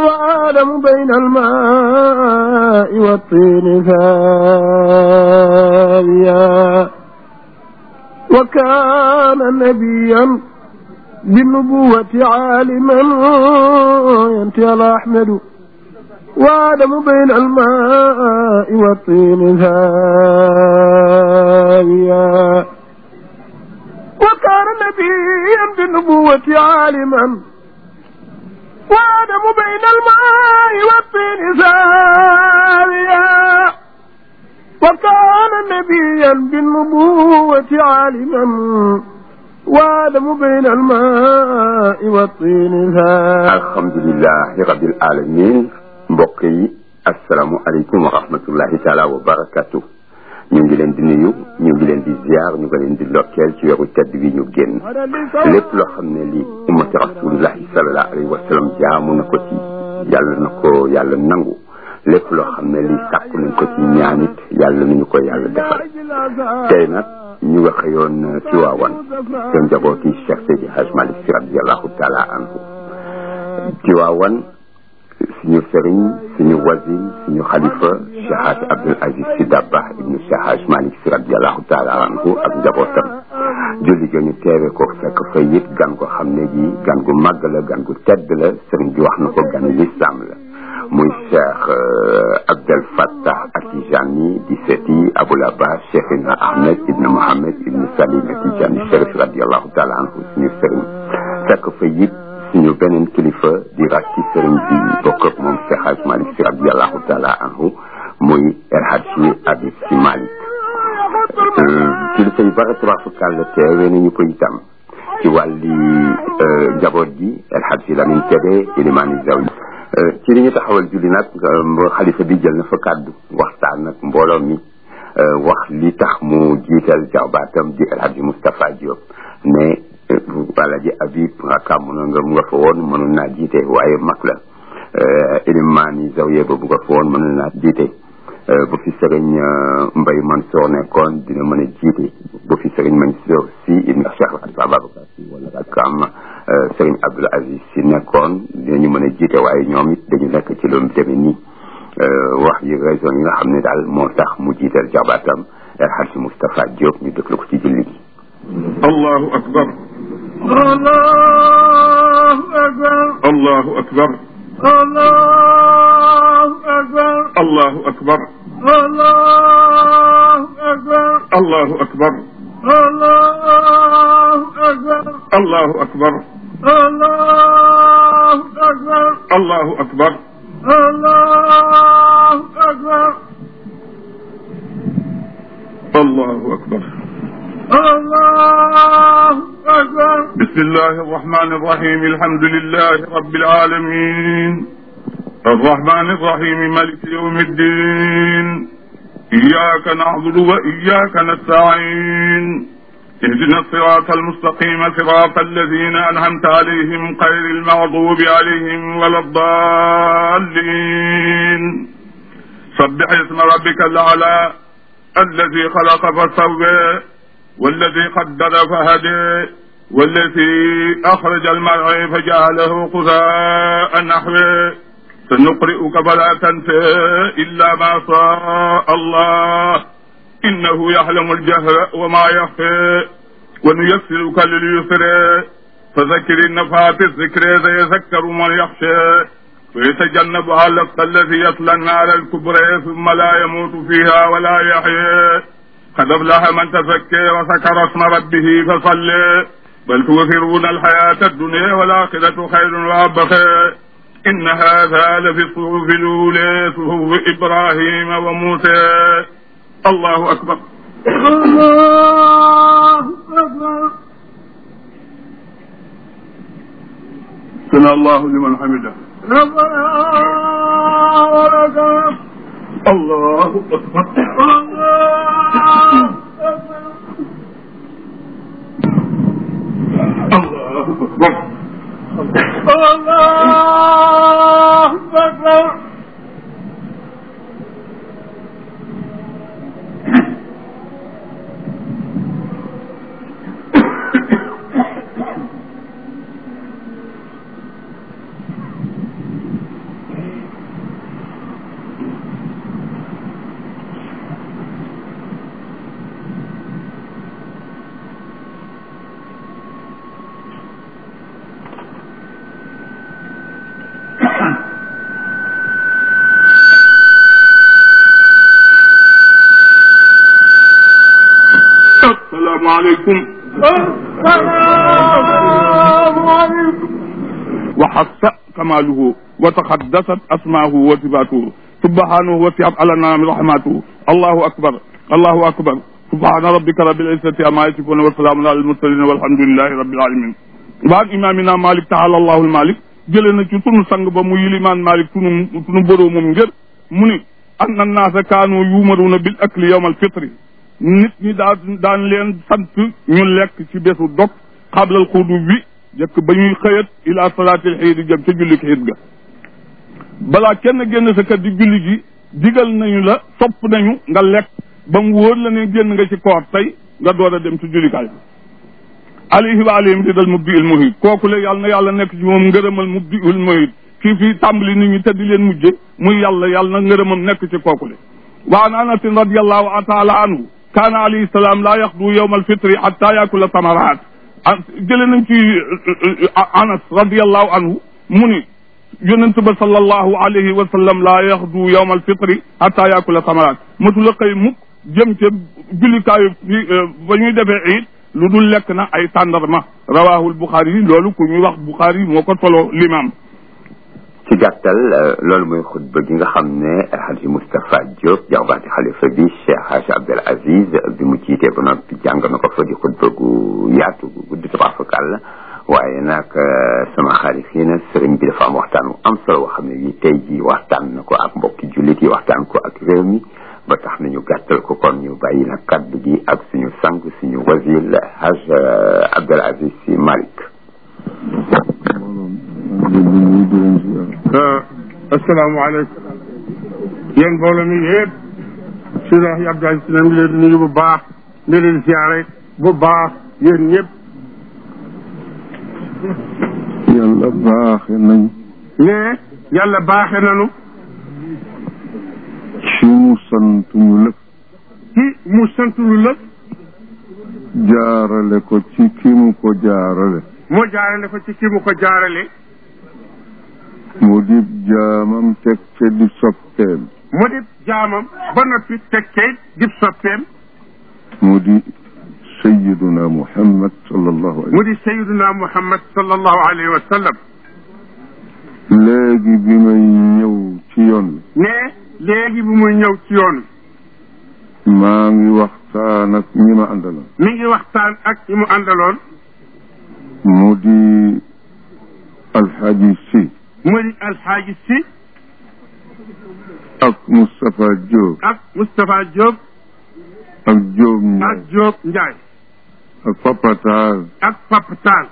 وآدم بين الماء والطين ثانيا وكان نبيا بالنبوة عالما ينتهي أحمد وآدم بين الماء والطين ثانيا وكان نبيا بالنبوة عالما وآدم بين الماء والطين ثانيا وكان نبيا بالنبوة عالما وآدم بين الماء والطين ثانيا alhamdulilahi rabbil alamin mbokk yi asalaamualeykum wa rahmatullahi taala wa barakatu ñu ngi leen di nuyu ñu ngi leen di ziar ñu ngi leen di lokkeel ci weeru tedd wi ñu génn lépp loo xam ne lii ummati rasulillahi salallahu alayhi wa sallam jaamu na ko ci yàlla na ko yàlla nangu lépp loo xam ne lii sàkku nañ ko ci ñaanit yàlla nañu ko yàlla defal tey nag ñu nga xëyoon ci waawan te njabooti Cheikh Seydi Hadj Malick Sy radiallahu taala anhu ci waawan suñu sëriñ suñu wasin suñu xalifa Cheikh Hadj Abdoul Aziz Sy Dabakh ibnu Cheikh Hadj Malick Sy radiallahu taala anhu ak njabootam julli ga ñu teewe ko fekk fa it gan ko xam ne gi gan gu màgg la gan gu tedd la sëriñ bi wax na ko gan lislaam la muy Cheikh Abdel Fattah Atijani di seeti Abul Abbas Cheikhina Ahmed ibn Mohamed ibn Salim Atijani Chérif radiallahu taala anhu suñu sëriñ fekk fa it suñu beneen kilifa di rakki sëriñ bi bokk ak moom Cheikh Hadj Malick Sy radiallahu taala anhu muy El Hadji Habib Sy Malick kilifa yu bare tubaafukàlla teewee nañu ko itam ci wàlli njaboot gi El Hadji Lamine Kébé ilimaani zawi ci li ñu taxawal julli nag xalifa bi jël na fa kàddu waxtaan nag mbooloo mi wax li tax mu jiital jarbaatam di El Hadji Moustapha Diop ne Alaaji Habib rakam mënoon nga mu nga fa woon mënoon naa jiite waaye mag la ilimaani zawiya ba bu nga fa woon mënoon naa jiite bu fi sëriñ Mbay Mansour nekkoon dina mën a jiite bu fi sëriñ Mansour si ibn Cheikh Ababacar si wala rakam sëriñ Abdoul Aziz si nekkoon dinañu mën a jiite waaye ñoom it dañu nekk ci loolu demee nii wax yi raison yi nga xam ne daal moo tax mu jiital jabaatam El Hadji Moustapha Diop ñu déglu ko ci julli gi allahu akbar الله أكبر allahu akbar الله أكبر allahu akbar الله أكبر allahu الله أكبر akbar allahu akbar الله أكبر allahu akbar الله أكبر بسم الله الرحمن الرحيم الحمد لله رب العالمين الرحمن الرحيم مالك يوم الدين إياك نعبد وإياك نستعين اهدنا الصراط المستقيم صراط الذين أنعمت عليهم غير المغضوب عليهم ولا الضالين سبح اسم ربك الأعلى الذي خلق فسوى والذي قدر فهدي والذي أخرج المرعى فجعله غثاء نحوه سنقرئك فلا تنسى إلا ما شاء الله إنه يعلم الجهر وما يخفى ونيسرك لليسر فذكر النفعات الذكر سيذكر من يخشى ويتجنبها الأتقى الذي يصلى النار الكبرى ثم لا يموت فيها ولا يحيى قد أفلح من تزكى وذكر اسم ربه فصلى بل توثرون الحياة الدنيا والآخرة خير وأبقى إن هذا لفي الصحف الأولى صحف إبراهيم وموسى الله أكبر الله أكبر سمع الله لمن حمده ربنا ولك الحمد الله أكبر الله أكبر الله أكبر الله أكبر عليكم السلام عليكم وحص كماله وتقدست أسماؤه وصفاته سبحانه وسعت على النعم رحمته الله أكبر الله أكبر سبحان ربك رب العزة عما يصفون وسلام على المرسلين والحمد لله رب العالمين بعد إمامنا مالك تعالى الله المالك jëlee na ci sunu sang ba mu yilimaan malik sunu sunu boroomam ngër mu ni anna naasa kaanu yuumaruuna bil akli yawmal fitri nit ñi daan daan leen sant ñu lekk ci bésu dog xablal xudu bi jëkk ba ñuy xëyat ila salaatil xiid jëm ca julli xiid ga balaa kenn génn sa kër di julli ji digal nañu la sopp nañu nga lekk ba mu wóor la ne génn nga ci koor tey nga door a dem ci jullikaay bi alayhi wa alayhim ridal mubdi il muhit kooku la yàlla na yàlla nekk ci moom ngërëmal mubdi il muhit kii fii tàmbali nit ñi te di leen mujje muy yàlla yàlla na ngërëmam nekk ci kooku le wa an anasin radiallahu taala anhu kaana alayhi salaam laa yaxdu yowma alfitri xatta yakula tamaraat ah jële nañ ci anas radiallahu anhu mu ni yonent ba sallallahu alayhi wa sallam laa yaxdu yowma alfitri xatta yakula tamaraat masula xëy mukk jëm ca jullikaayu ba ñuy defee iid lu dul lekk na ay tàndarma rawahul Bukhari yi loolu ku ñuy wax Bukhari moo ko solo l'imam ci gàttal loolu mooy xutba gi nga xam ne Hadji Moustapha Diop jawbaati xalifa bi Cheikh Hadji Abdel Aziz bi mu jiitee ba noppi jàng na ko fa di xutba gu yaatu gu guddi tabaarkalla la waaye nag sama xarit yi nag sëriñ bi dafa am waxtaan wu am solo boo xam ne yi tey ji waxtaan na ko ak mbokki jullit yi waxtaan ko ak réew mi ba tax nañu gàttal ko kon ñu bàyyi nag kaddu gi ak suñu sang suñu wasil Haj Abdel Aziz Sy Malick asalaamaaleykum yéen mbooloo mi yëpp Seydi Hadji Abdou Aziz Sy ngi leen di nuyu bu baax di leen siyaare bu baax yéen ñëpp yàlla baaxe nañ ne yàlla baaxe nanu ci mu sant ñu lëf ci mu sant lu lëf jaarale ko ci ki mu ko jaarale moo jaarale ko ci ki mu ko jaarale mu di jaamam teg ca di soppeem mu di jaamam ba noppi teg kay dib soppeem mu di sayiduna muhammad sallallahu alayhi mu di sayiduna muhammad sallallahu alayhi wa sallam léegi bi may ñëw ci yoon ne léegi bu muy ñëw ci yoon wi maa ngi waxtaan ak ñi ma àndaloon mi ngi waxtaan ak ñi mu àndaloon mu di alxaaji si mu di alxaaji si ak Moustapha Diop ak Moustapha Diop ak Diop ak Ndiaye Diop Ndiaye ak Papa Taal ak Papa Tall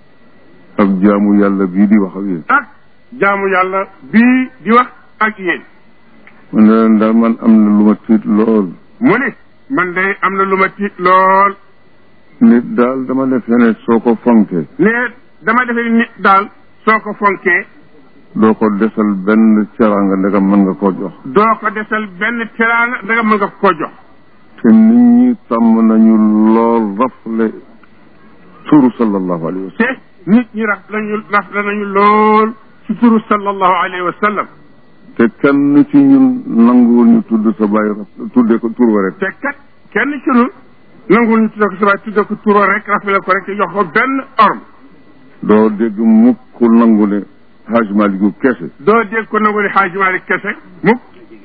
ak jaamu yàlla bii di wax ak yéen ak jaamu yàlla bii di wax ak yéen man ne leen daal man am na lu ma tiit lool mu ni man de am na lu ma tiit lool nit daal dama defee ne soo ko fonkee ne dama defee nit daal soo ko fonkee doo ko desal benn ceraanga ndegam mën nga koo jox doo ko desal benn teraanga da nga mën nga ko jox te nit ñi tàmm nañu lool rafle turu sallallahu alayhi wa te nit ñi raf lañu raf la nañu lool ci turu sallallahu alayhi wa sallam te kenn ci ñun nanguwul ñu tudd sa bàyyi raf tudde ko tur wa rek te kat kenn ci ñun nangul ñu tudde ko sa baay tudde ko turo rek rafle ko rek te jox ko benn orme doo dégg mukk nangu ne Haj Malick kese doo dégg ko nangu ne Xaaji Malik kese mukk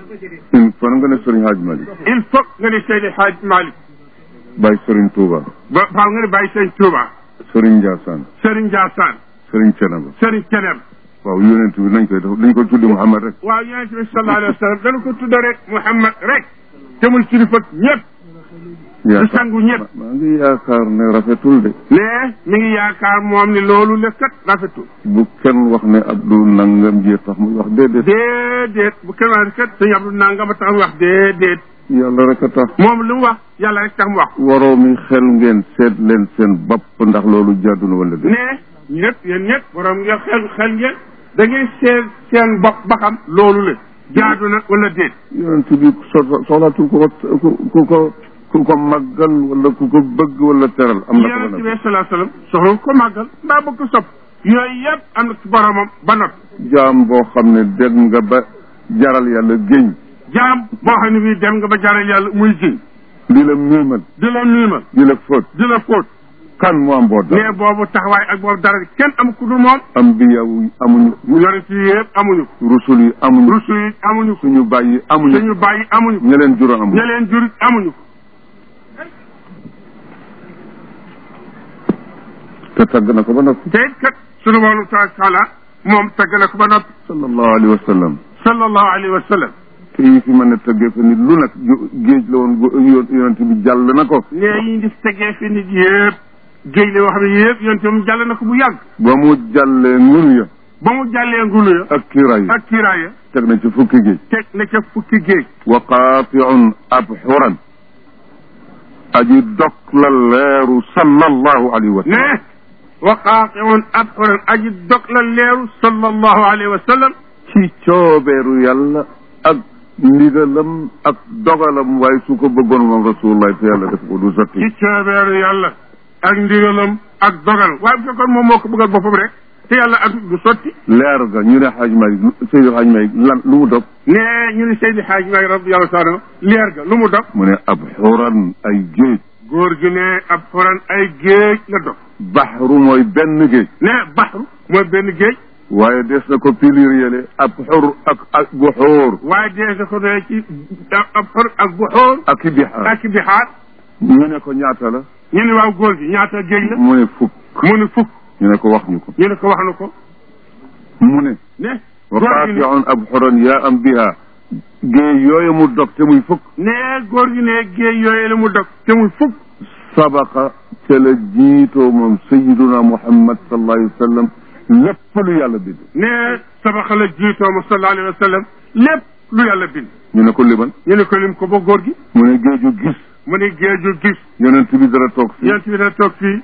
il faut nga ne Sëriñ Haj Malick il faut nga ne Seydi Xaaji Malik Baye Sëriñ Touba ba faaw nga ne bàyyi sëñ Tuuba Sëriñ Ndiassane Sëriñ Njaasaan Sëriñ Cenaba Sëriñ Keneen waaw yonent bi nañ koy def dañ ko tuddi Muhammad rek waaw yonente bi sallallahu alayhi wa sallam dana ko tudda rek Muhammad rek jëmul kilifa ñëpp yaakaar sangu ñëpp. maa ngi yaakaar ne rafetul de ne mi ngi yaakaar moom ni loolu la kat rafetul bu kenn wax ne Abdou nangam jee tax muy wax déedéet déedéet bu kenn wax kat sëñ Abdou nangam a tax mu wax déedéet yàlla rek a tax moom lu mu wax yàlla rek tax mu wax waroo mi xel ngeen seet leen seen bopp ndax loolu jàddu na wala déet ne ñëpp yéen ñëpp borom ngeen xel xel ngeen da ngay seet seen bopp ba xam loolu la jaadu na wala déet yonent bi so- soxlaatul ku ko ku ku ko ku ko màggal wala ku ko bëgg wala teral am na ko yonente ba bi salaa sallam soxla ko màggal mbaa bëgg ko sopp yooyu yëpp am na ci boromam ba noppi jaam boo xam ne dégg nga ba jaral yàlla géñ jaam boo xam ne bii dem nga ba jaral yàlla muy jiñ di la miimal di la miimal di la fóot di la fóot kan moo am boo dara ne boobu taxawaay ak boobu dara kenn am ku dul moom ambiya yi amuñu mu yore ci yëpp amuñu ko rusul yi amuñu rusu yi amuñu ko suñu bàyyi amuñu suñu bàyyi amuñu ko ña leen juróom amuñu ña leen jur amuñu ko te tagg na ko ba noppi te it kat sunu borom tabaraka taala moom tagg na ko ba noppi sallallahu alayhi wa sallam sallallahu alayhi wa sallam te yi fi mën a tëggee fa nit lu nag ju- géej la woon gu- yo- yonent bi jàll na ko ne yi di tegee fi nit yëpp géej la wax ne yëpp yonte moom jàll na ko bu yàgg ba mu jàllee ngunu ya ba mu jàllee ngulu ya ak kiiraay ya ak kiiraaya teg na ci fukki géej teg na ca fukki géej wa qaatiun abxuran aji dog la leeru sallallahu alayhi wa sallam ne wa qaatiun abxuran aji dog la leeru sallallahu alayhi wa sallam ci coobeeru yàlla ak ndigalam ak dogalam waaye su ko bëggoon moom rasulullah te yàlla def ko du sotti ci coobeeru yàlla ak ndigalam ak dogal waaye bu fekkoon moom moo ko bëggal boppam rek te yàlla ak du sotti leer ga ñu ne xaaj Malik Seydi xaaj Malik lan lu mu dog ne ñu ne Seydi Xaaj Maalik radiyallahu taala leer ga lu mu dog mu ne abxuran ay géej góor gi ne ab xuran ay géej la dog baxru mooy benn géej ne baxru mooy benn géej waaye des na ko pilir yële ab xur ak ak buxuur waaye dee sa ko ne ci ab xur ak bu xóor ak i bixaar ak bixaar ñu ne ko ñaata la ñu ne waaw góor gi ñaata géej la mu ne fukk mu ne fukk ñu ne ko wax ñu ko ñu ne ko wax na ko mu ne ne wa góor gi ne qaatiun abxuran yaa am biha géej yooyu mu dog te muy fukk ne góor gi ne géej yooyu la mu dog te muy fukk sabaqa ca la jiitoo moom sayiduna muhammad sallallahu alayhi wa sallam lépp lu yàlla bind ne sabaxa la jiitoo ma sallallahu alayhi wa sallam lépp lu yàlla bind ñu ne ko liban ñu ne ko lim ko ba góor gi mu ne géeju gis mu ne géeju gis yonent bi dara toog fii yent bi na toog fii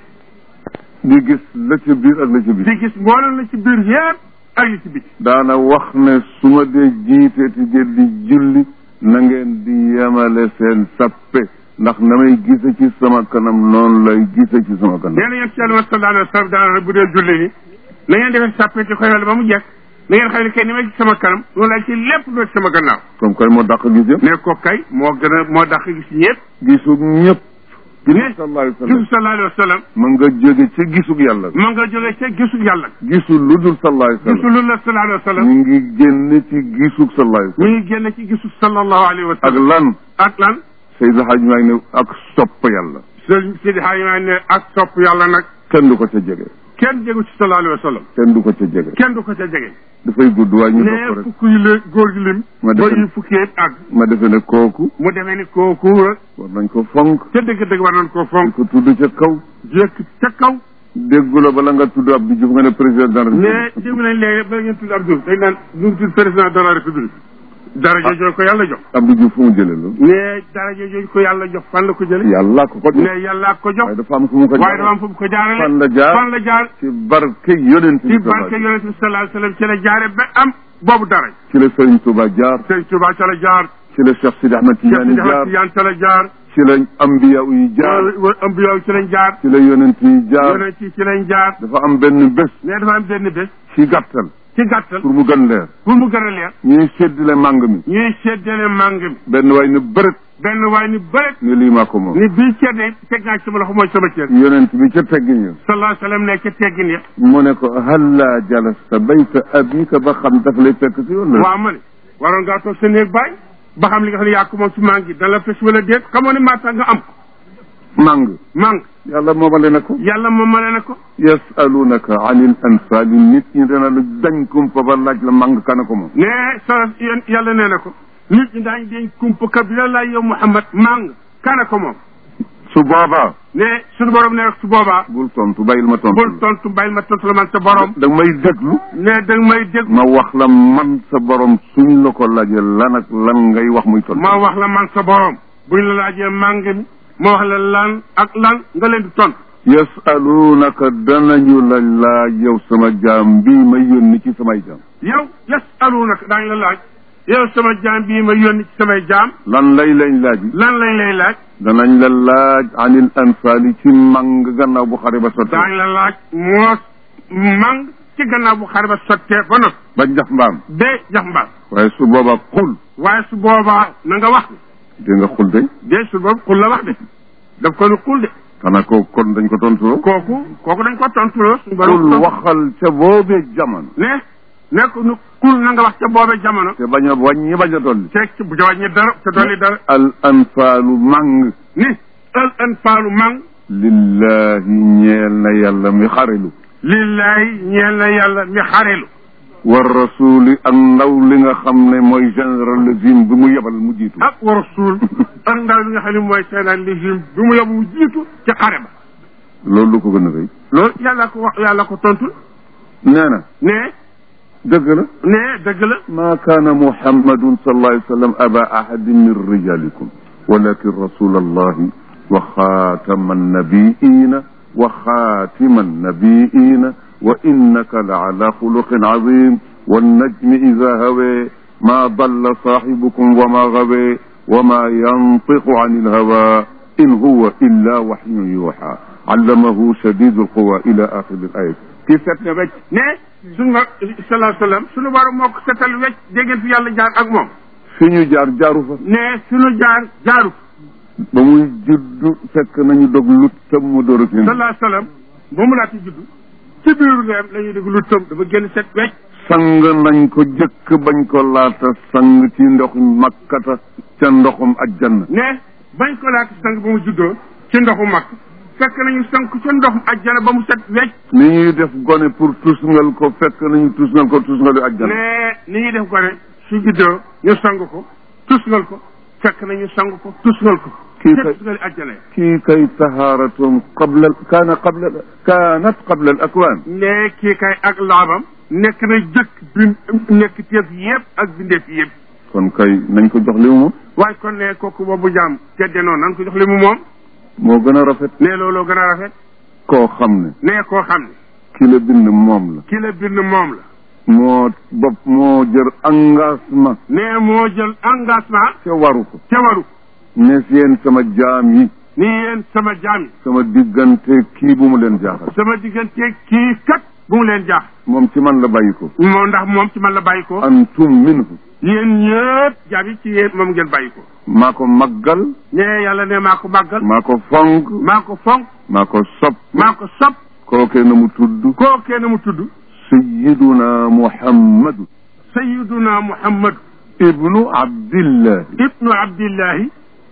di gis la ca biir ak la ca biir di gis mboolem la ci biir yëpp ak li ci biti daana wax ne su ma dee jiiteeti ngeen di julli na ngeen di yemale seen sappe ndax na may gise ci sama kanam noonu lay gise ci sama kanam nee na yent ci yàlla sallallahu alayhi wa sallam daana bu dee julli ni na ngeen defee sàppe ci koy ba mu jekk na ngeen xam ne kay ni may ci sama kanam noonu lay ci lépp lu ci sama gannaaw comme kay moo dàq gis yëpp ne ko kay moo gën a moo dàq gis ñëpp gisug ñëpp ne sallallahu alayhi wa sallam gisu sallallahu alayhi wa sallam ma nga jóge ci gisug yàlla ma nga jógee ca gisu yàlla gisul lu dul sallallahu alayhi wa gisu sallam lu la sallallahu alayhi wa sallam ñu ngi génn ci gisug sallallahu alayhi wa mi sallam ngi génn ci gisu sallallahu alayhi wa ak sallam lan ak lan Seydou Hadj maa ngi ne ak sopp yàlla sëñ Sidi Xaaj maa ne ak sopp yàlla nag kenn du ko ca jege kenn jégu ci sallallahu alayhi wa sallam kenn du ko ca jege kenn du ko ca jege dafay gudd waaye ñu ne dox ko rek fukk yi la góor gi lim Ma ba defe- yu fukki yëpp àgg ma defe ne kooku mu demee ni kooku rek war nañ ko fonk ca dëgg-dëgg war nañ koo di fonk ko tudd ca kaw jëkk ca kaw déggu la bala nga tudd Abdou Diouf nga ne président de la ne République dégg nañ léegi ba ngeen tudd Abdou dañ naan ñu ngi tudd président de la république daraja jooju ko yàlla jox Abdou Diouf fu mu jëlee loolu ne daraja jooju ko yàlla jox fan la ko jële yàlla ko ko jox ne yàlla ko jox waaye dafa am fu mu ko waaye dafa am jox fu mu ko jaarale fan la jaar fan la jaar ci barke yonent bi ci barke yonent bi sallallahu alayhi wa sallam ci la jaare ba am boobu dara ci la Serigne Touba jaar sëñ Tuba ca la jaar ci la Cheikh Sidi Ahmed Cheikh Tidiane Sidi Ahmed jaar Tidiane ca la jaar ci la ambiya yi jaar wa ambiyaw ci lañ jaar ci la yonent yi jaar yonent yi ci lañ jaar dafa am benn bés ne dafa am benn bés ci gàttal ci gàttal pour mu gën leer pour mu gën a leer ñuy séddale màng mi ñuy seddale màng mi benn waay ne bërët benn waay ni bëret ne lii maa ko moom ni bii cër de teg naa ci sama loxo mooy sama cër yonent bi ca teggin ya sallallahu alayhi wa sallam ne ca teggin ya mu ne ko halla jalasta bayta abika ba xam daf lay fekk si wala waaw ma ne waroon ngaa toog sa néeg baay ba xam li nga xam ne yaa ko moom ci màng gi dana la fes wala déet xamoo ne maa tax nga am ko màng màng yàlla moomale na ko yàlla moom ma ne ko yasalunaka anil anfaali nit ñi dana la dañ kumpa ba laaj la màng kana ko moom ne sa yéen yàlla nee na ko nit ñi daañ deñ kumpa ka bi la laay yow Muhammad màng kana ko moom su boobaa ne suñu borom ne su boobaa bul tontu bàyyil ma tontu bul tontu bàyyil ma tontu la man sa borom da may déglu ne da nga may dégg ma wax la man sa borom suñ la ko laajee lan ak lan ngay wax muy tontu ma wax la man sa borom buñ la laajee màng mi ma wax la lan ak lan nga leen di tontu yasalunaka danañu la laaj yow sama jaam bii may yónni ci samay jaam yow yasalunaka daañu la laaj yow sama jaam bii ma yónni ci samay jaam lan lay lañ laaj lan lañ lay laaj danañ la laaj anil anfaali ci mang gannaaw bu xare ba sottee daañu la laaj moos mang ci gannaaw bu xare ba sottee ba noppi ba jax mbaam ba jax mbaal waaye su boobaa xul waaye su boobaa na nga wax dégg nga xul de dee su boobu xul la wax de daf ko ni xul de xanaa ko kon dañ ko tontuloo kooku kooku dañ ko tontuloo suñu xul borom waxal ca boobee jamono ne nekk nu xul na nga wax ca boobe jamono te bañ a wàññi bañ a dolli teg ci bu jawaññi dara te dolli dara al anfaalu màng ni al anfaalu mang lillahi ñeel na yàlla mi xarelu lillahi ñeel na yàlla mi xarelu wa rasuli ak ndaw li nga xam ne mooy généralisme bi mu yebal mu jiitu ak wa rasul ak ndaw li nga xam ne mooy seenaan légime bi mu yóbbu mu jiitu ci xare ba loolu lu ko gën a rëy loolu yàlla ko wax yàlla ko tontul nee na ne dëgg la ne dëgg la ما كان محمد صلى الله عليه وسلم أبا أحد من رجالكم ولكن رسول الله وخاتم النبيين وخاتم النبيين وإنك لعلى خلق عظيم والنجم إذا هوى ما ضل صاحبكم وما غوى وما ينطق عن الهوى إن هو إلا وحي يوحى علمه شديد القوى إلى آخر الآية كيف ستنا بك ne suñu ma salaa sallam suñu borom moo ko setal wecc déggan fi yàlla jaar ak moom fi ñu jaar jaaru fa ne suñu jaar jaaru ba muy juddu fekk nañu dog lut tam mu door a génn salaa sallam ba mu laata juddu ci biiru leem la ñuy dégg lu tëm dafa génn set wecc sang nañ ko jëkk bañ ko laata sang ci ndox makkata ca ndoxum ajjanna ne bañ ko laata sang ba mu juddoo ci ndoxu mag fekk nañu sang ca ndoxum ajjana ba mu set wecc ni ñuy def gone pour tusngal ko fekk nañu tusngal ko tusngalu ajjanna ne ni ñuy def ko ne su juddoo ñu sang ko tusngal ko fekk nañu sang ko tusngal ko Kii ca kay- tusngali ajjana ya kii kay taharatum qabla kaana qabla kaanat qabla al akwaan ne kii kay ak laabam nekk na jëkk bi nekk teef yëpp ak bindeef yëpp kon kay nañ ko jox li mu moom waaye kon ne kooku boobu jaam tedde noonu nan ko jox li mu moom moo gën a rafet ne looloo gën a rafet koo xam ne ne koo xam ne ki la bind moom la ki la bind moom la moo bopp moo jër engagement ne moo jël engagement ca waru ko ca waru ne yéen sama jaam yi ni yéen sama jaam yi sama diggante kii bu mu leen jaaxal sama diggante kii kat bu mu leen jaax moom ci man la bàyyi ko moo ndax moom ci man la bàyyi ko antum minhu yéen ñëpp jaam yi ci yéen moom ngeen bàyyi ko maa ko maggal ne yàlla ne maa ko màggal maa ko fonk maa ko fonk maa ko sopp maa ko sopp kookee na mu tudd koo kenn mu tudd sayiduna muhammadu sayiduna muhammad ibnu abdillah ibnu abdillahi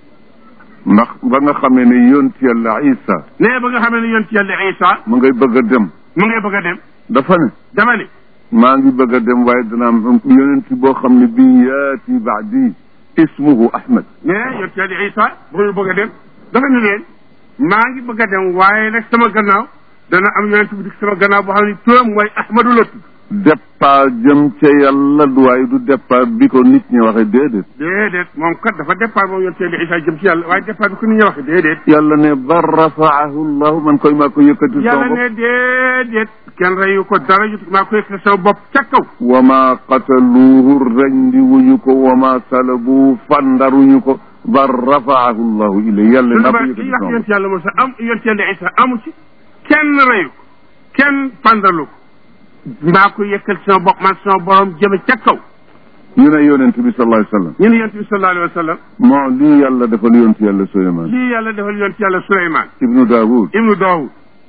ndax ba nga xamee ne yonent yàlla isa ne ba nga xamee ne yonent yàlla isa mu ngay bëgg a dem mu ngay bëgg a dem dafa ne dama ne maa ngi bëgg a dem waaye dana am yonent boo xam ne bii yaati baadi ismuhu ahmad ne yonent yàlla isa ba muy bëgg a dem dafa ne leen maa ngi bëgg a dem waaye nag sama gannaaw dana am yonent bu dik sama gannaaw boo xam ne turam mooy ahmadu la tudd départ jëm ca yàlla du waaye du départ bi ko nit ñi waxe déedéet déedéet moom kat dafa départ moom yonent yàlla isa jëm ci yàlla waaye départ bi ko nit ñi waxe déedéet yàlla ne bar rafaahu llahu man koy maa ko yëkkati yàlla sama bopp ne déedéet kenn reyu ko dara jut maa ko yëkkati sama bopp ca kaw wa ma qataluuhu rendi wuñu ko wa ma salabu fandaruñu ko bar rafaahu llahu ilay yàlla su naa ko dama yëkkati kii wax sama yonent bopp yàlla Musa am yonent yàlla isa amu ci kenn reyu ko kenn pandalu ko maa ko yëkkal sama bopp man sama borom jëme ca kaw ñu ne yonent bi sallallahu alayhi wa sallam ñu ne yonent bi sallallahu alayhi wa sallam moo lii yàlla defal yonent yàlla Suleymaan lii yàlla defal yonent yàlla Suleymaan ibnu Daawud ibnu Daawud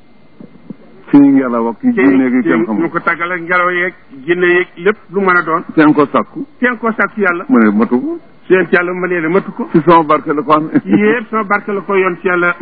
fii ngelaw ak ki jinne gi kenn ñu xamul ko tàggal ak ngelaw yeeg jinne yeeg lépp lu mën a doon kenn ko sàkku kenn koo sàkk yàlla mu ne matu ko su yonent yàlla ma nee ne matu ko ci sama barke la ko am yépp sama barke la ko yonent yàlla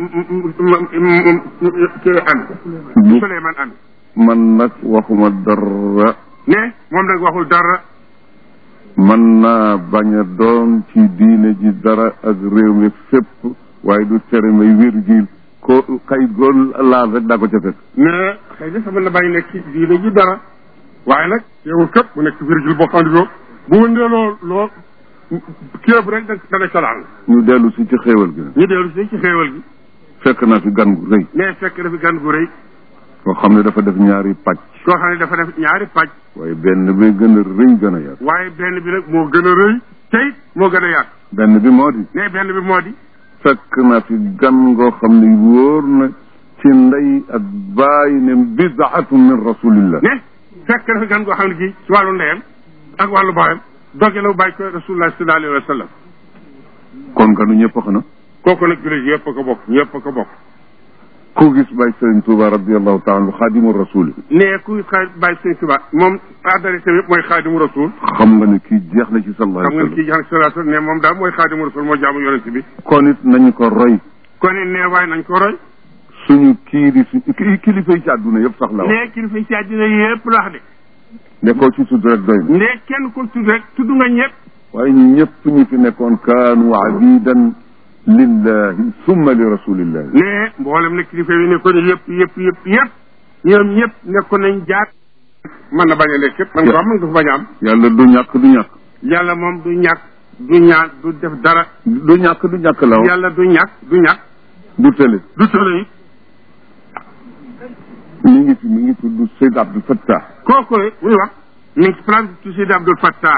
kii am Bu- Suleymaan am man nag waxuma dara ne moom nag waxul dara man naa bañ a doon ci diine ji dara ak réew mi fépp waaye du tere may virgule ko kay gool laal rek daa ko ca fekk mais xëy na sama na bàyyi nekk ci diine ji dara waaye nag yow képp mu nekk virgule boo xam ne boo bu wëndee loo loo kéeb rek da dana colaan ñu dellu si ci xéewal gi nag ñu dellu si ci xéewal gi fekk naa fi gan gu rëy mais fekk dafa gan gu rëy koo xam ne dafa def ñaari pàcc koo xam ne dafa def ñaari pàcc waaye benn bi gën a rëy gën a yaatu waaye benn bi nag moo gën a rëy tey moo gën a yaatu benn bi moo di ne benn bi moo di fekk naa fi gan ngoo xam ne wóor na ci ndey ak bàyyi ne bidaatu min rasulillah ne fekk dafa gan goo xam ne kii ci wàllu ndeyam ak wàllu baayam doge la bàyyi ko rasulullah sallallahu alayhi wa sallam kon ganu ñëpp xana kooku nag jullit yëpp a ko bokk ñëpp a ko bokk ku gis Baye Serigne Touba radiallahu taala anhu xaadimu rasuli ne ku xaar bàyyi sëñ Tuba moom adressé yëpp mooy xaadimu rasul xam nga ne kii jeex na ci sallallahu xam nga alayhi ne wa kii jax salatu ne moom daal mooy xaadimu rasul moo jaamu yonent bi sallam kon it nañu ko roy kon it ne waay nañ ko roy suñu kii di su kii kilifa yi ci àdduna yëpp sax la wax ne kilifa yi ci àddina yëpp la wax de ne koo ci tudd rek doy na ne kenn ko tudd rek tudd nga ñëpp waaye ñëpp ñi fi nekkoon kaanu abidan lillahi summa li rasulillahi ne mboolem ne kilifa yi nekkoon yëpp yëpp yëpp yëpp ñoom ñëpp nekkoon nañ jaar mën na bañ a nekk yëpp man ko am mën nga fa bañ a am yàlla du ñàkk du ñàkk yàlla moom du ñàkk du ñaan du def dara du ñàkk du ñàkk la wax yàlla du ñàkk du ñàkk du tële du tële it mi ngi fi mi ngi tudd Seyd Abdul Fattah kooku le muy wax mi ngi ci place du Sidi Abdul Fattah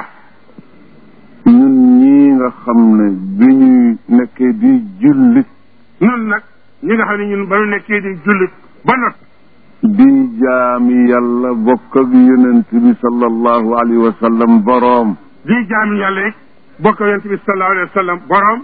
ñun ñii nga xam ne bi ñuy nekkee di jullit ñun nag ñi nga xam ne ñun ba ñu nekkee di jullit ba not di jaami yàlla bokk ak yonent bi sallallahu alayhi wa sallam boroom di jaami yàlla it bokk yonent bi sallallahu alayhi wa sallam borom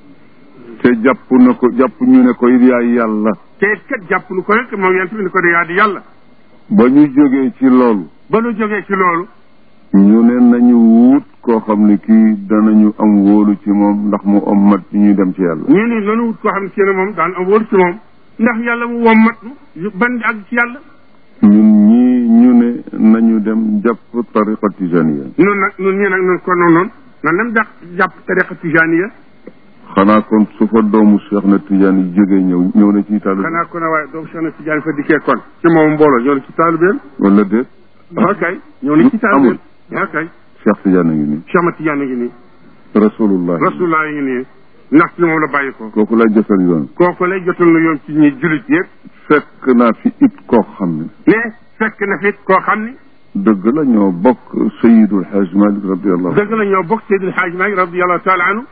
te jàpp na ko jàpp ñu ne ko it yaay yàlla te it kat jàpp lu ko rek moom yonent bi ni ko de yaa di yàlla ba ñu jógee ci loolu ba nu jógee ci loolu ñu ne nañu wut koo xam ne kii danañu am wóolu ci moom ndax mu ommat ci ñuy dem ci yàlla ñu ni nanu wut koo xam ne ci ne moom daan am wóor ci moom ndax yàlla mu wommat nu ban di àgg ci yàlla ñun ñii ñu ne nañu dem jàpp tariqa tijaniya nun nag nun ñii nag nun kon noonu noonu nan dem jàpp jàpp tariqa tijaniya xanaa kon su fa doomu Cheikh na Tijaan yi jógee ñëw ñëw na ci taalibe xanaa ko ne waaye doomu Cheikh na Tijaan fa dikkee kon ci moom mbooloo ñëw na ci taalibeem wala déet ok ñëw na ci taalibeem ok Cheikh Tijaan a ngi nii Cheikh ma Tijaan a ngi nii rasulullah rasulullah yi ngi nii ndax ci moom la bàyyi ko kooku lay jëfal yoon kooku lay jotal na yoon ci ñi jullit yëpp fekk naa fi it koo xam ne ne fekk na fit koo xam ni dëgg la ñoo bokk Seydul Hajj Malik radiallahu dëgg la ñoo bokk Seydil Haaj Maalik radiallahu taala anhu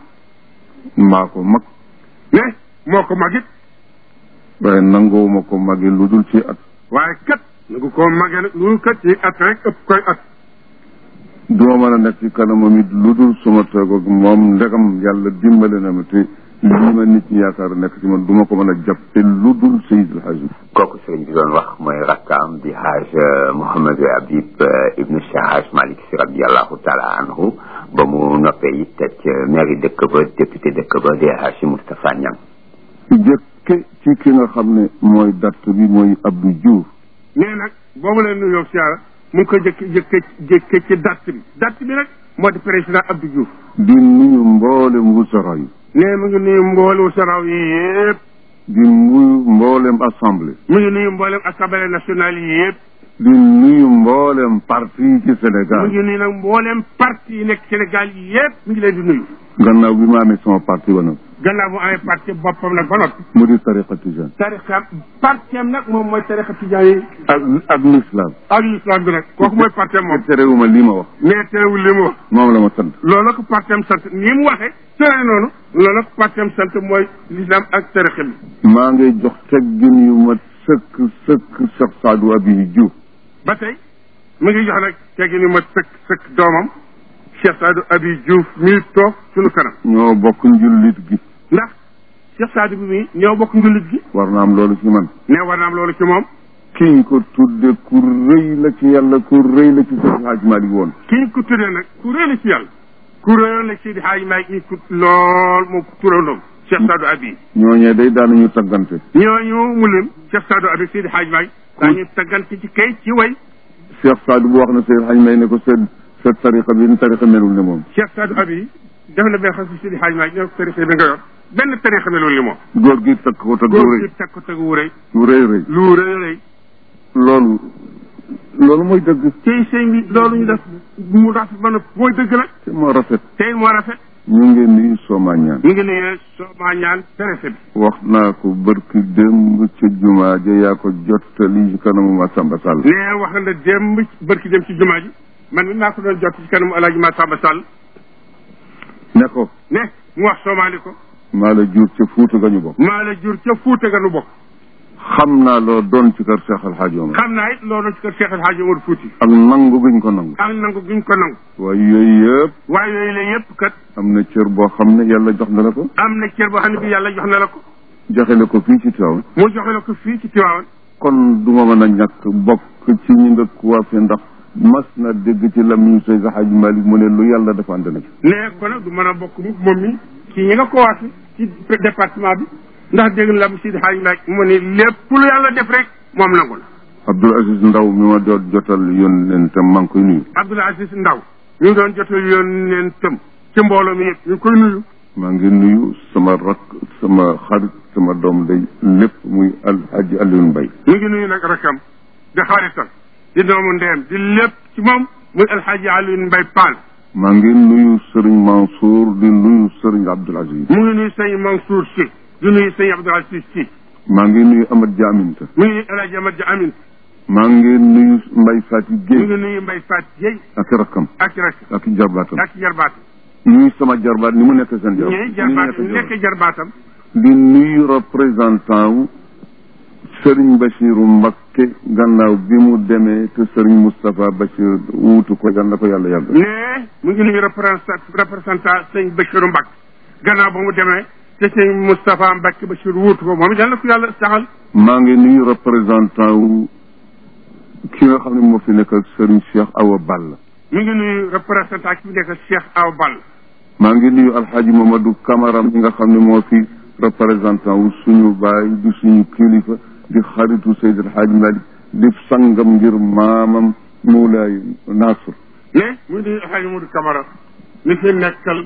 maa ko mag ne moo ko magit waaye nangoowuma ko magi lu dul ci at waaye kat nagu koo magee nag lu kat ci at rek ëpp koy at duma mën a nekk ci kanamam it lu dul suma toog ak moom ndegam yàlla dimbale na ma te lii ma nit ñi yaakaar nekk ci man duma ko mën a jàppe lu dul Seydul Hajj kooku sëriñ bi doon wax mooy rakkaam di Haj Mouhamadou Habib ibnu Cheikh Haj Malick si radiallahu taala anhu ba mu noppee it teg mairie dëkk ba député dëkk ba di Haji Moustapha Niang jëkke ci ki nga xam ne mooy datt bi mooy Abdou Diouf nee nag boobu leen nuyoo siyaara mu ngi ko jëkk jëkke jëkke ci datt bi datt bi nag moo di président Abdou Diouf di nuyu mboolem wusara yi nee mu ngi nuyu mboolem saraw yi yëpp di nuyu mboolem assemblée mu ngi nuyu mboolem assemblée nationale yi yëpp di nuyu mboolem parti yi ci mu Sénégal ngi nuyu nag mboolem parti yi nekk Sénégal yi yëpp mu ngi leen di nuyu gannaaw bi ma amee sama parti ba nag gannaaw mu amee parti boppam nag ba noppi mu di tariqa tijaan tarixa partiam nag moom mooy tarixa tijaan yi ak ak l'islam ak l'islam bi nag kooku mooy partiam moom terewuma lii ma wax mais terewul li mu wax moom la ma sant loolu la ko partiam sant ni mu waxee tere noonu loolu la ko partiam sant mooy l'islam ak tarixa bi maa ngay jox teggin yu ma sëkk sëkk Cheikh Sadou Abiy Diouf ba tey mu ngi jox nag teggi ni ma sëkk sëkk doomam Cheikh Sadou Abi Diouf mii toog suñu kanam ñoo bokk njullit gi ndax Cheikh Sadou bi mii ñoo bokk njullit gi war na am loolu ci man ne war na am loolu ci moom kiñ ko tudde ku rëy la ci yàlla ku rëy la ci Seydi Hadj Malick woon ki ñu ko tuddee nag ku rëy la ci yàlla ku rëyoon la ci di xaaj maay ñu ko lool moo ko turandoom Cheikh Sadou Abi ñooñee day daanañu taggante ñooñu mu lim Cheikh Sadou Abi Seydi Xaaj Maay daañu taggante ci kay ci way Cheikh Sadou bu wax na Seydi Hadj May ne ko seen sa tariqa bi ni tariqa melul ne moom Cheikh Sadou Abi def na benn xam si Seydi Xaaj Maay ñoo tarixa bi nga yor benn tarixa bi loolu li moom góor gi takk ko tag góor wu rëy gi teg ko teg wu rëy wu rëy rëy lu rëy rëy loolu loolu mooy dëgg tey sëñ bi loolu ñu def mu rafet ba noppi mooy dëgg nag te moo rafet tey moo rafet ñu ngi nii sooma ñaan ñu ngi ne soomaa ñaan tarixa bi wax naa ko bërki démb ca jumaa ja yaa ko jottali ci kanamu ma Samba Sall nee wax na démb bërki dem ci jumaa ji man mi maa ko doon jot ci kanamu Alaaji Massamba Sall ne ko ne mu wax soomaali ko maa la jur ca Fuuta ga ñu bokk maa la jur ca Fuuta ga nu bokk xam naa loo doon ci kër Cheikh Al Hadj Omar xam naa it loolu ci kër Cheikh El Hadji Omar Fouti ak nangu guñ ko nangu ak nangu guñ ko nangu waaye yooyu yëpp waaye yooyu la yëpp kat am na na cër boo xam ne yàlla jox na la ko am na cër boo xam ne bi yàlla jox na la ko joxe la ko fii ci Tiwaawan mu joxe la ko fii ci Tiwaawan kon du ma mën a ñàkk bokk ci ñi nga coiffé ndax mas na dégg ci lamiñu Seydi Hadji Malick mu ne lu yàlla dafa ànd na ci ne kon nag du mën a bokk mu moom mi ci ñi nga ko waati ci département bi ndax dégg la mu Sidi Hadj Malick mu ne lépp lu yàlla def rek moom nangu la Abdoul Aziz Ndaw mi ma doon jotal yónneentam maa ngi koy nuyu Abdoul Aziz Ndaw ñu ngi doon jotal yoon neen tëm ci mbooloo mi yëpp ñu ngi koy nuyu maa ngi nuyu sama rak sama xarit sama doom day lépp muy Alhaji Alioune Mbaye ñu ngi nuyu nag rakam di xaritam di doomu ndeem di lépp ci moom muy alxaaji Alioune Mbaye Paal maa ngi nuyu Serigne Mansour di nuyu Serigne Abdoul Aziz mu ngi nuyu sëñ Mansour si di nuyu sëñ Abdoul Aziz si maa ngi nuyu Amad Diaminta mu ngi nuyu El Hadj Amad Amin maa ngi nuyu Mbaye Fati mu Guèye ngi nuyu Mbaye Fat Dieye ak rakkam ak rak ak jarbaatam ak jarbaat nuyu sama jarbaat ni mu nekk seen jarbaat ñii jarbaat nekk jarbaatam di nuyu représentant wu Serigne Bachiru Mbakke gannaaw bi mu demee te Serigne Moustapha Bachir wuutu ko yal na ko yàlla yàgg ne mu ngi nuyu représentant représentant sëñ Bachiru Mbak gannaaw ba mu demee te sëñ Moustapha Mbacke Bachir wuutu ko moom it yal na ko yàlla saxal maa ngi nuyu représentant wu ki nga xam ne moo fi nekk ak Serigne Cheikh Awa Balla mu ngi nuyu représentant ki fi nekk Cheikh Aw Ball maa ngi nuyu Alhaji Mamadou Camara mi nga xam ne moo fi représentant wu suñu baay di suñu kilifa di xaritu Seydi Alhaji Malick di sangam ngir maamam Moulay Nasr ne mu ngi nuyu Alhaji Modou Camara mi fi nekkal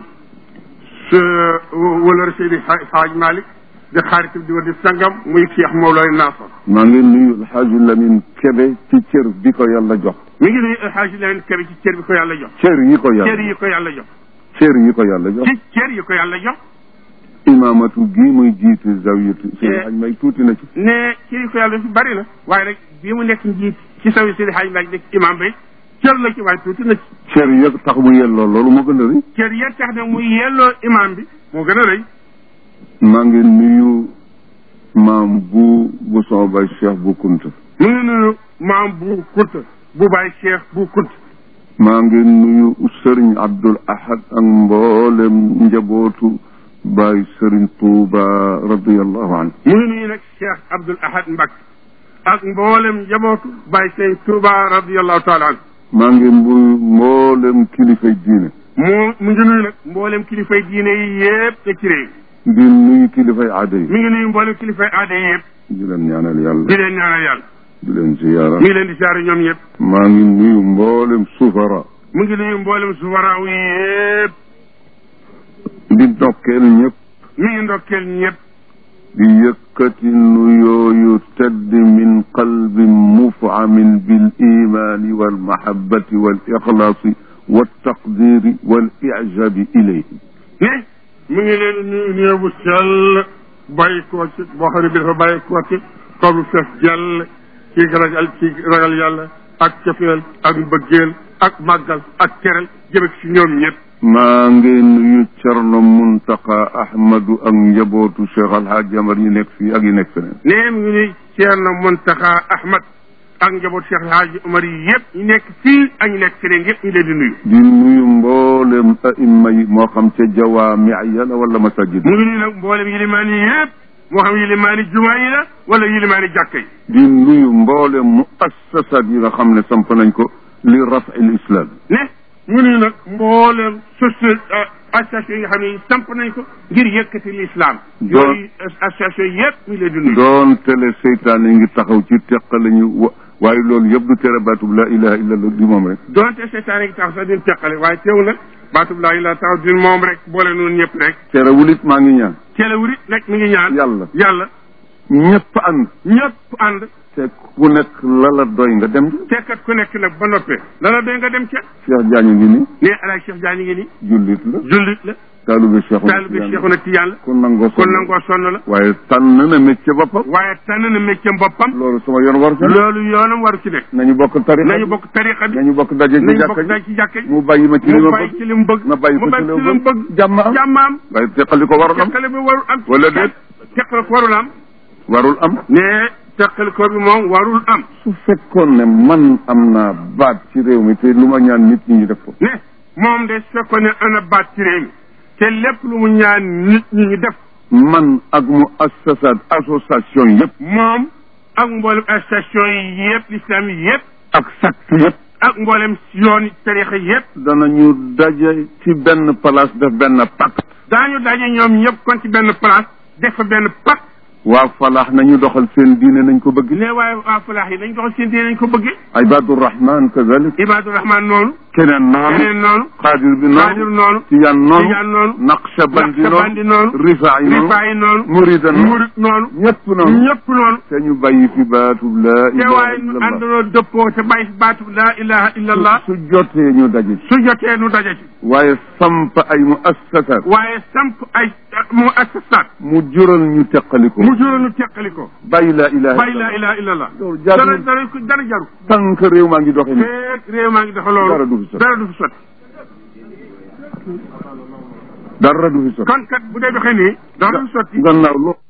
sa wala Seydi Hadj Malick di xaritam di wa di sangam muy Cheikh Mawlay Nasr maa ngi nuyu Alhaji Lamine Kebe ci cër bi ko yàlla jox mi ngi nuyu Alhaji Lamine Kebe ci cër bi ko yàlla jox cër yi ko cër yàlla yi ko yàlla jox cër yi ko yàlla jox ci cër yi ko yàlla jox imaamatu gii muy jiite zawiyatu Seydi Hadj May tuuti na ci ne cër yi ko yàlla fi bari na waaye nag bii mu nekk njiit ci sawi Seydi Hadj Malick nekk imam bay cër la ci waaye tuuti na ci cër yi tax mu yelloo loolu moo gën a rëy cër ya tax nag muy yelloo imam bi moo gën a rëy maa ngi nuyu maam bu bu sama baay Cheikh bu Kunta mu ngi nuyu maam bu kunta bu baay Cheikh bu kunta maa ngi nuyu Serigne Abdoul Ahad ak mboolem njabootu baay Serigne Touba radiyallahu anhu mu ngi nuyu nag Cheikh Abdoul Ahad Mbacke ak mboolem njabootu baay Sëñ Touba radiyallahu taala anhu maa ngi nuyu mboolem kilifay diine moo mu ngi nuyu nag mboolem kilifay diine yi yëpp te ci réew di nuyu kilifay aada yi mi ngi nuyu mboolem kilifay aada yi yëpp di leen ñaanal yàlla di leen ñaanal yàlla di leen ziyaara mi ngi leen di saari ñoom yëpp maa ngi nuyu mboolem sufara mu ngi nuyu mboolem suwaraaw yi yëpp di ndokkeel ñëpp mi ngi ndokkeel ñëpp di yëkkati nuyoo yu tedd min qalbin mufamin bil imani wal mahabbati wal ixlaasi wal taqdiri wal ijabi ilayhi ne mu ngi leen nuyu nuyu bu sell bàyyi koo ci boo xam ne bi dafa bàyyi koo ci kaw bu fees jàll ci ragal ci ragal yàlla ak cofeel ak mbëggeel ak màggal ak teral jëme ci ñoom ñëpp maa ngi nuyu Cerno Muntaqa Ahmadu ak njabootu Cheikh Alhaji Amar yi nekk fii ak yi nekk feneen ne mu ngi nuyu Ceerno Muntaxa Ahmad ak njabootu Cheikh Alhaaji Omar yi yëpp ñu nekk fii ak ñu nekk feneen yëpp ñu leen di nuyu di nuyu mboolem aimma yi moo xam ca jawaami ya la wala masajid mu ngi nuyu nag mboolem yilimaan yi yëpp moo xam yilimaani jumaa yi la wala yilimaani jàkka yi di nuyu mboolem muassasat yi nga xam ne samp nañ ko li rafi l islam ne mu nuyu nag mboolem société association yi nga xam ne samp nañ ko ngir yëkkati l'islam yooyu association yëpp ñu leen di nuyu doon tele seytaane ngi taxaw ci teqale ñu wa waaye loolu yëpp du tere baatub la ilaha illa allah di moom rek donte seytaane ngi taxaw sax duñ teqale waaye teew nag baatub laa ilaa taxaw duñ moom rek boole noonu ñëpp rek terewul it maa ngi ñaan celewurit nag mi ngi ñaan yàlla yàlla ñëpp ànd ñëpp ànd te ku nekk la la doy nga dem tekkat ku nekk nag ba noppee lala doy nga dem ca Cheikh Diagne ngi ni ne alaaj Cheikh Diagne ngi ni jullit la jullit la taalube Cheikh taalibe Cheikhuna Tijaan la ku nangoo kon nangoo sonn la waaye tànn na métier boppam waaye tànn na métier boppam loolu sama yoon war ca loolu yoonam waru ci nekk nañu bokk tarixa nañu bokk tariqa bi nañu bokk daje ci nañu jàkka bokk dañ ji ci jàkka ji mu bàyyi ma ci li mu ma bàyyi bëgg ci li mu bëgg ma bàyyi ko mu ci bàyyi li ci ma li mu bëgg bëgg jàmm am jàmmaam waaye teqali ko warul am teqale bi warul am Wala déet? teqale ko warul am warul am ne teqale ko bi moom warul am su fekkoon ne man am naa baat ci réew mi te lu ma ñaan nit ñi ñu def ko ne moom de su fekkoon ne ana baat ci réew mi te lépp lu mu ñaan nit ñi ñu def man ak mu assasat association yëpp moom ak mboolem station yi yëpp l'islam yi yëpp ak secte yëpp ak mboolem yooni tarixa yëpp danañu daje ci benn place def benn pacte daañu daje ñoom ñëpp kon ci benn place def fa benn pacte waa falaax nañu doxal seen diine nañ ko bëgg ne waaye waa falaax yi nañ doxal seen diine nañ ko bëggee ibadurahman kazalik ibaadu rahman noonu keneen noonu keneen noonu xaadir bi xaadir noonu noonu tijaan noonu tijaan noonu naqshabandi naqsabandi noonu noonu rifaa yi noonu rifaa yi noonu murida noonu murit noonu ñëpp noonu ñëpp noonu te ñu bàyyi fi baatub laa te ilaha waaye nu illallah àndaloo dëppoo te bàyyi fi baatu laa ilaha illa allah su jotee ñu daje ci su jotee nu daje ci waaye samp ay mu assasat waaye samp ay mu assasaat mu jural ñu teqaliko mu jural nu teqali ko bàyyi laa ilaha bàyyi laa illallah ilaha illa allah loolu jaar dara na dara ko dara jaru tànk réew maa ngi doxe ni feeg réew maa ngi doxa loolu Dara du fi sotti. dara du fi sotti dara du fi sotti kon kat bu dee doxee nii dara du fi sotti gannaaw loolu